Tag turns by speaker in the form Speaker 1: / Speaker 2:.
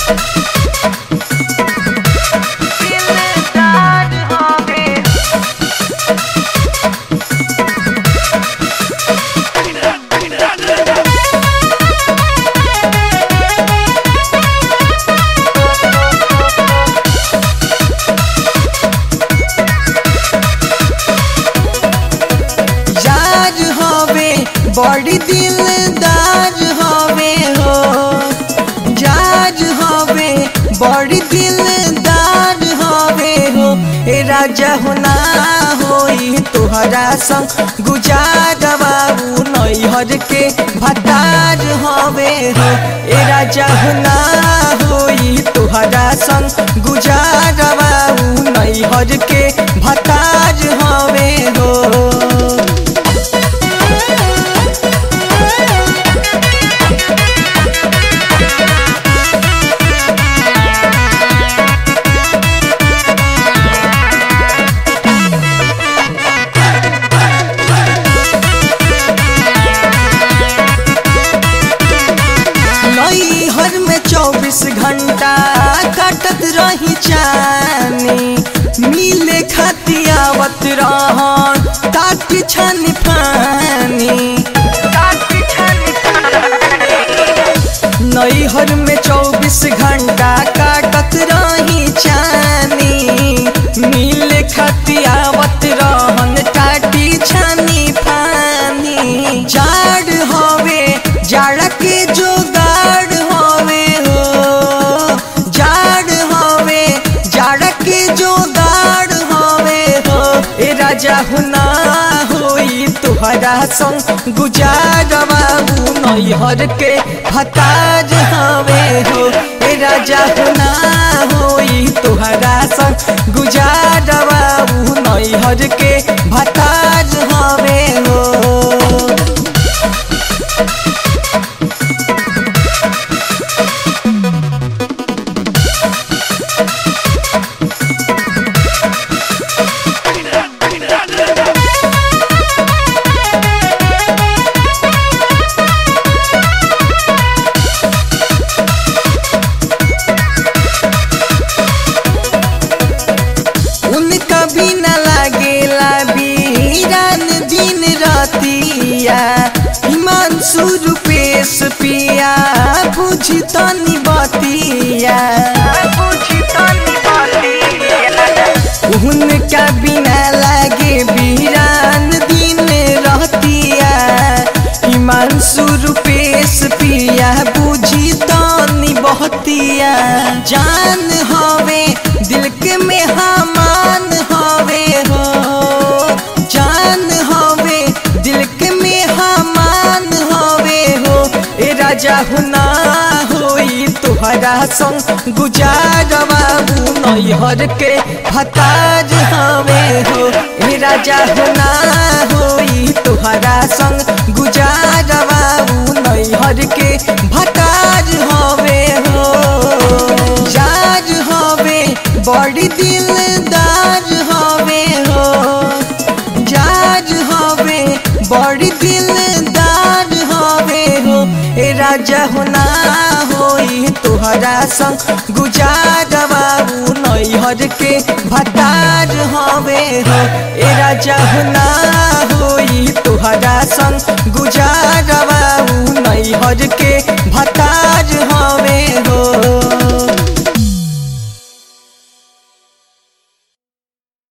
Speaker 1: दिलदार हवे
Speaker 2: यार हवे बड़ी दिलदार हवे हो यार हवे बड़ी दिलदार हवे हो ए राजा होना होई तोहरा संग गुजार बाबू नैहर के भतार हवे हो ए राजा होना होई तोहरा संग गुजार बाबू नैहर के भतार हवे हो नैहर में चौबीस घंटा कटत रही चानी मिले खाती आवत रहन ताकि छन पानी
Speaker 1: काटी छनी
Speaker 2: नैहर में चौबीस घंटा काटत रही चानी मिले खाती आवत रहन टाटी छानी पानी जाड़ हवे जाड़ा के जोगाड़ हवे हो जाड़ हवे जाड़ा के जोगाड़ हवे हो ए राजा हुना होई तुहरा संग गुजार बाबू नैहर के भताज हवे हो ए राजा हुना होई तुहरा संग गुजार बाबू नैहर के भताज हवे हो उनका भी न लागेला बीरान दिन रतिया हिमांशु रूपेश पिया बुझी तनी बतिया
Speaker 1: बुझी तनी बतिया
Speaker 2: उनका बिना लागे बीरान दिन रहतिया हिमांशु रूपेश पिया बुझी तनी बहतिया जान हवे दिल के में हमान हवे हो जान हवे दिल के में हमान हवे हो ए राजा हुना होई तुहरा संग गुजार बाबू नैहर के भताज हवे हो ए राजा हुना होई तुहरा संग गुजार बाबू नैहर के भताज हवे हो यार हवे बड़ी दिलदार हवे हो यार हवे बड़ी दिलदार हवे हो ए राजा होना होई तोहरा संग गुजार बाबू नैहर के भतार हवे हो ए राजा होना होई तोहरा संग गुजार बाबू नैहर के भतार